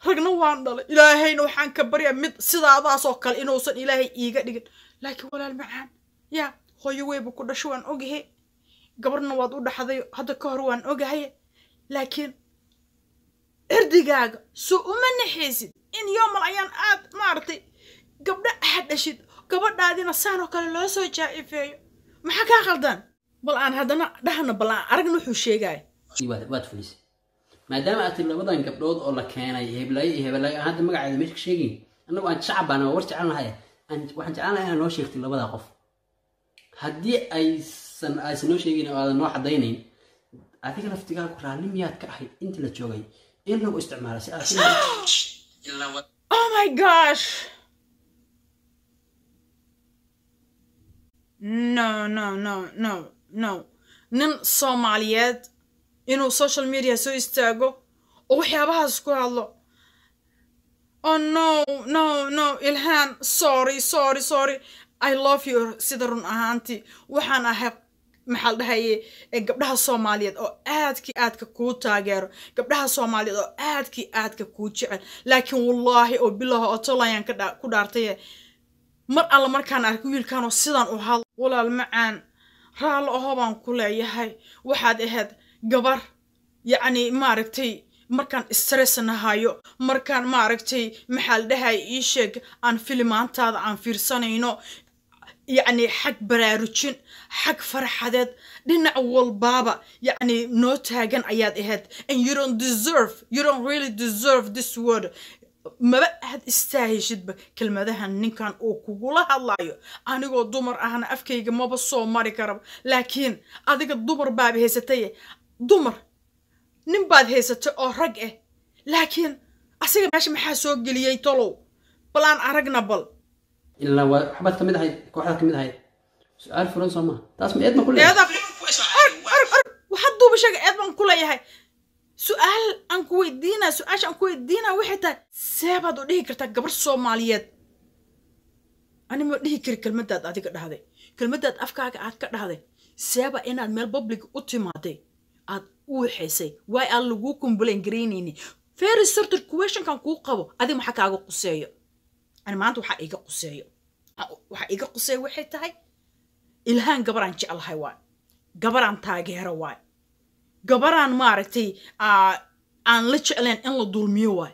ragna waan dhalay ilaahayna waxaan ka baryaa mid sidaadaasoo kale inuusan ilaahay iiga dhigin laakiin walaal macaan yaa hooyo weyba ku dhasho waan ogahay gabarna waad u dhaxday hadda ka hor waan ogahay laakiin cirdigaaga soo uma naxaysid in yoomal ayaan aad maaragtay gabdho aad dhashid gabadhaadina saanoo kale loo soo jaa-ifeeyo maxaa kaa qaldan bal aan haddana dhahna bal aan aragna wuxuu sheegaya waad waad fulisay maadaama aad tiri labadan gabdhood oo la keenay heblaayo iyo hebelaayo aan hadda magaceeda meesha ka sheegayn annagu aan shacab baan war jecel lahay aan waxaan jeclaan lahay inaad noo sheegtay labadaa qof haddii aysan aysan noo sheegin oo aadan noo cadaynayn adiga laftigaagu raalli miyaad ka ahayd intii la joogay in lagu isticmaalay si aad si oh my gosh no no no no no nin soomaaliyeed inuu social media soo istaago oo waxyaabahaas ku hadlo oh no no no ilhaan sorry sorry sorry i love you sida run ahaantii waxaan ahay maxaa la dhahaye ee gabdhaha soomaaliyeed oo aadkii aadka kuu taageero gabdhaha soomaaliyeed oo aadkii aadka kuu jecel laakiin wallaahi oo bilaha oo tolayaan ka dha- ku dhaartaye mar alla markaan arko wiilkanoo sidaan u hadlo walaal macaan raallo aho baan ku leeyahay waxaad ahayd gabar yacni maaragtay markaan stress nahayo markaan maaragtay maxaa la dhahay ii sheeg aan filimaantaada aan fiirsanayno yacni xag baraarujin xag farxadeed dhinac walbaaba yacni noo taagan ayaad ahayd and you don't deserve you don't really deserve this word maba aad istaahishidba kelmadahan ninkan uu kugula hadlayo anigoo dumar ahna afkayga maba soo mari karaba laakiin adiga dumar baaba haysataye dumar nin baad haysatay oo rag ah laakiin asiga meesha maxaa soo geliyey tolow bal aan aragna bal ilaa waa waxbaad kamid ahayd kooxdaad kamid ahayd su-aal furan soo maha taas ma eed ma ku leeyahay eeda org org org waxaad duuba sheega eed baan ku leeyahay su-aal aan ku weydiinaa su-aasha aan ku weydiinaa waxay tahay seebaad u dhihi kartaa gabar soomaaliyeed ani ma dhihi kari kelmadaad adiga dhahday kelmadaad afkaaga aad ka dhahday seeba inaad meel public u timaaday aad u waxaysay waay aan laguu kumbulan garaynayni very certain questionkan kuu qabo adiga maxaa kaaga quseeyo ani maanta waxaa iga quseeyo waxaa iga quseeyo waxay tahay ilhaan gabaraan jeclahay waay gabaraan taageero waay gabaraan maaragtay aa- aan la jeclayn in la dulmiyo waay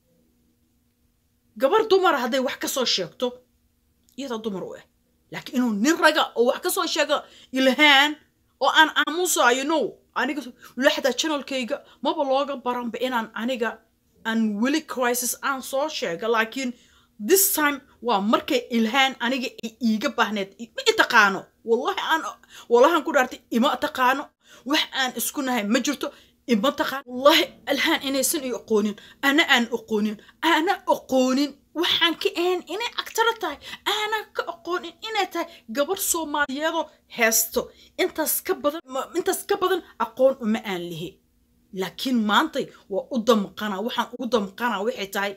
gabar dumara hadday wax ka soo sheegto iyadaa dumar u ah laakiin inuu nin raga oo wax ka soo sheego ilhaan oo aan aamusayo no aniga weli xataa channelkayga maba looga baranba inaan aniga aan weli crisis aan soo sheega laakiin this time waa markay ilhaan aniga ay iiga baahneed I- ma i taqaano wallahi aan wallahan ku dhaartay ima taqaano wax aan isku nahay ma jirto ima taqaan wallahi ilhaan inaysan i aqoonin ana aan aqoonin ana aqoonin waxaan ka ahayn inay agtara tahay aanan ka aqoonin inay tahay gabar soomaaliyeedoo heesto intaas ka badan ma- intaas ka badan aqoon uma aan lihi laakiin maantay waa u damqanaa waxaan ugu damqanaa waxay tahay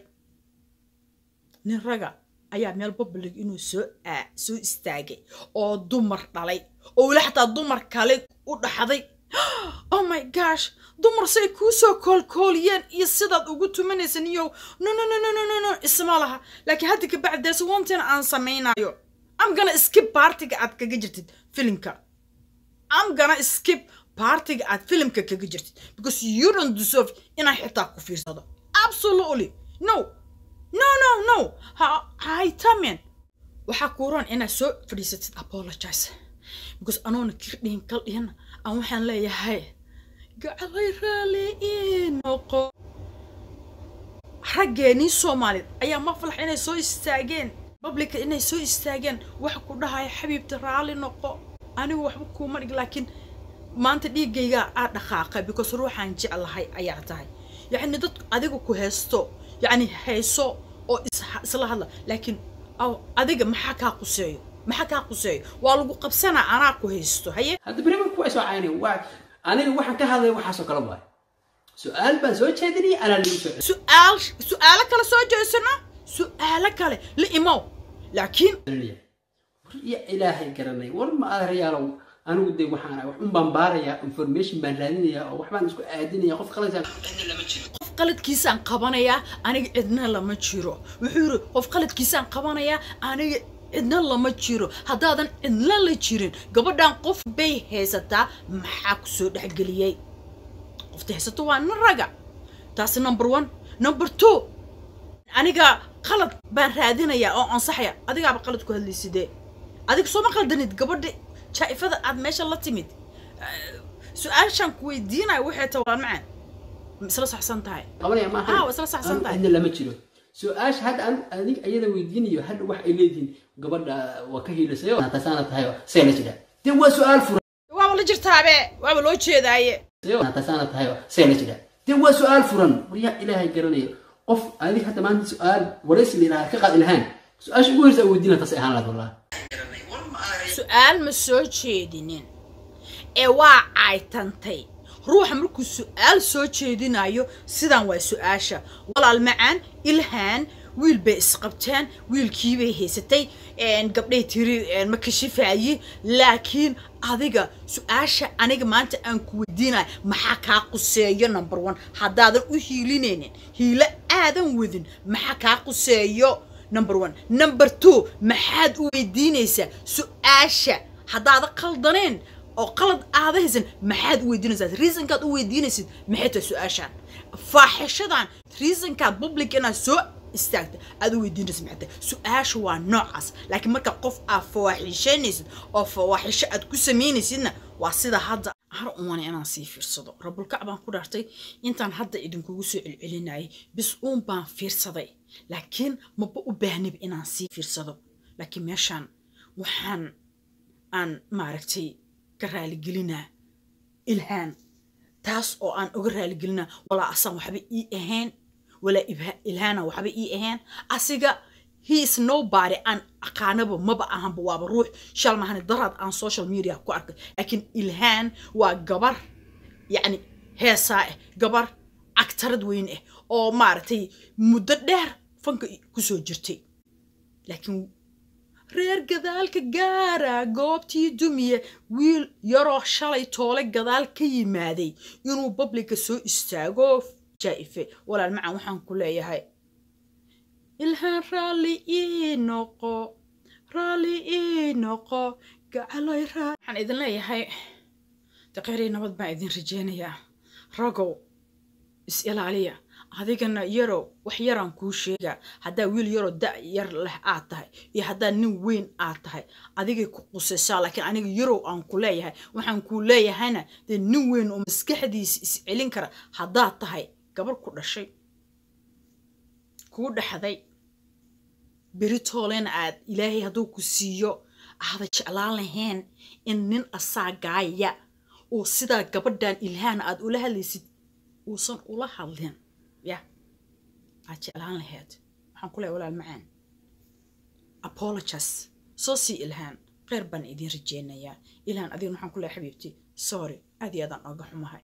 nin raga ayaa meel public inuu soo aa soo istaagay oo dumar dhalay oo weli xataa dumar kale u dhaxday oh my gosh dumar say kuu soo koolkooliyeen iyo sidaad ugu tumanaysan iyo no no no no no no no isma laha laakiin hadda kabacdi there's one thing aan samaynayo I'm gonna skip partiga aad kaga jirtid filimka I'm gonna skip partiga aad filimka kaga jirtid because you don't deserve inaan xitaa ku fiirsado absolutely no no no no ha haytamen waxaa kuuran inaad soo fadhiisatid apologize because anoona kir dhihin kal dhihin aan waxaan leeyahay gacalay raali ii noqo raggeenii soomaaliyeed ayaa maflax inay soo istaageen publica inay soo istaageen waxa ku dhahaya xabiibti raali noqo anigu waxba kuuma dhig laakiin maanta dhiiggayga aa dhaqaaqay because ruuxaan jeclahay ayaa tahay yacni dad adiga ku haysto yacni hayso oo is- isla hadla laakiin aw adiga maxaa kaa quseeyo maxaa kaa quseeyo waa lagu qabsanaa anaa ku haysto haye hadda beri marku way soo caynay waa aniga waxaan ka hadlay waxaasoo kale waay su-aal baan soo jeedinayay anaa lagu soo su-aal su-aalo kale soo jeesano su-aalo kale la imow laakiin celinaya war iyo ilaahay garanay war ma adeerayaalow anigu de waxaan wax un baan baarayaa information baan raadinayaa oo waxbaan isku aadinaya qof qalaysaa qof qaladkiisaan qabanayaa aniga cidna lama jiro wuxuu yidhi qof qaladkiisaan qabanayaa aniga cidna lama jiro haddaadan cidna la jirin gabadhan qof bay haysataa maxaa ku soo dhexgeliyey qofta haysato waa nin raga taasi number one number two aniga qalad baan raadinayaa oo ansaxaya adigaaba qalad ku hadlaysidee adiga sooma qaldanid gabadha jaa'ifada aad meesha la timid su-aashaan ku weydiinayo waxay tahay waa macaan ma isla saxsan tahay qabanaya maaha Ah, waa isla saxsan tahay. cidna lama jiro su-aasha hadda an adig ayada weydiinayo hadda wax ay leedihiin gabadha waa ka hiilasayo tasaana tahay see la jira dee waa su-aal furan waaba la jirtaabe waaba loo jeedaaye tasaana tahay see la jira dee waa su-aal furan waryaa ilaahay garanayo qof adig hadda maanta su-aal waraysi la yidhaha ka qaadi lahaan su-aasha ugu horeysa aa weydiina taasay ahaan lahayd wallahi su-aal ma soo jeedinin ee waa caytantay ruuxa markuu su-aal soo jeedinayo sidan waa su-aasha walaal macaan ilhaan wiil bay isqabteen wiilkiibay haysatay gabdhay tiri ma kashifaaye laakiin adiga su-aasha aniga maanta aan ku weydiinayo maxaa kaa quseeyo number one haddaadan u hiilinaynin hiilo aadan wadin maxaa kaa quseeyo number one number two maxaad u weydiinaysaa su-aasha haddaada qaldaneen oo qalad aada haysan maxaad u weydiinaysaa reasonkaad u weydiinaysid maxay tahay su-aashaan faaxishadan reasonkaad public inaad soo istaagta aad u weydiinaysid maxay tahay su-aasha waa noocaas laakiin marka qof aad fawaaxishanaysid oo fawaaxisho aad ku samaynaysidna waa sida hadda har umana inaan sii fiirsado rabulkac baan ku dhaartay intaan hadda idinkugu soo celcelinayay bis uun baan fiirsaday laakiin maba u baahnib inaan sii fiirsado laakiin meeshaan waxaan aan maaragtay ka raaligelinaa ilhaan taas oo aan uga raaligelinaa walaa asaan waxba ii ahayn walaa ilhaana waxba ii ahayn asiga he is nobody aan aqaanaba maba ahanba waaba ruux shal mahani daraad aan social media ku arkay laakiin ilhaan waa gabar yacni heesaa ah gabar cagtarad weyn ah oo maaragtay muddo dheer fanka kusoo jirtay laakiin reer gadaalka gaara goobtii dumiye wiil yaroo shalay toole gadaal ka yimaaday inuu babliga soo istaago jaa'ife walaal macaan waxaan ku leeyahay ilhaan raalli ii noqo raalli ii noqo gacaloy raa waxaan idin leeyahay daqeerii nabad baan idin rajeynayaa ragow is ilaaliya adigana yarow wax yaraan kuu sheegaa haddaa wiil yaroo da yar leh aad tahay iyo haddaa nin weyn aad tahay adigay ku qusaysaa laakiin aniga yarow aan ku leeyahay waxaan kuu leeyahayna dee nin weyn oo maskaxdiisa is celin kara haddaad tahay gabar ku dhashay kuu dhexday beritoolena aad ilaahay hadduu ku siiyo aada jeclaan lahayn in nin asaagaaya oo sidaa gabadhan ilhaana aad ula hadlaysid uusan ula hadlin ya aad jeclaan lahayd waxaan ku leehay walaal macaan apologies soo sii ilhaan kheyr baan idin rajeynayaa ilhaan adigna waxaan ku leehay xabiibti sorry aad iyo aadaan oga xumahay